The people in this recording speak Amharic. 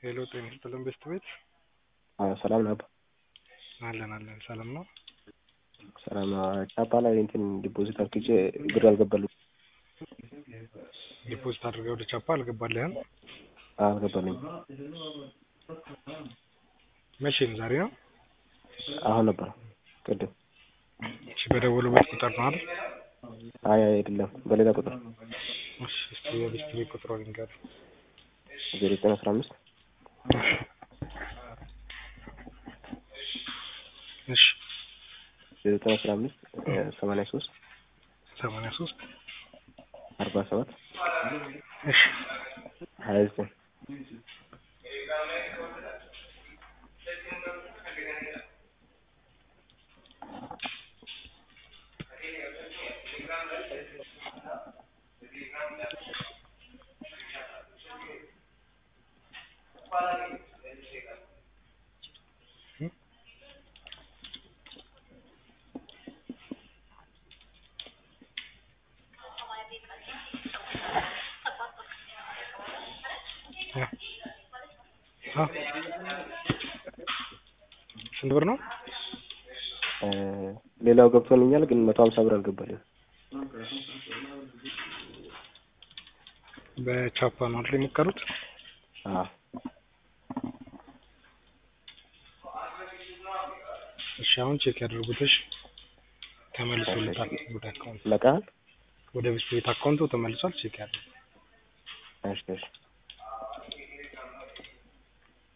ሄሎ ጤና ይስጥልን ቤስት ቤት አዎ ሰላም ነው አባ አለን አለን ሰላም ነው ሰላም ነው ቻፓ ላይ እንትን ዲፖዚት አድርጌ ብር አልገባልኝ ዲፖዚት አድርገህ ወደ ቻፓ አልገባልህም አልገባልኝ መቼ ነው ዛሬ ነው አሁን ነበር ቅድም እሺ በደወሉበት ቁጥር ነው አይደል አይ አይደለም በሌላ ቁጥር እሺ እስቲ የቤስት ቤት ቁጥሩን ንገረኝ ዜሮ ዘጠኝ አስራ አምስት እሺ ዜሮ ዘጠኝ አስራ አምስት ሰማንያ ሶስት ሰማንያ ሶስት አርባ ሰባት እሺ ሀያ ዘጠኝ ስንት ብር ነው ሌላው ገብቶልኛል ግን መቶ ሀምሳ ብር አልገባልኝም በቻፓ ነው አይደል የሞከሩት አዎ እሺ አሁን ቼክ ያደርጉት እሺ ተመልሶለታል ወደ አካውንት ለቃል ወደ ቤስት ቤት አካውንቱ ተመልሷል ቼክ ያድርጉ እሺ እሺ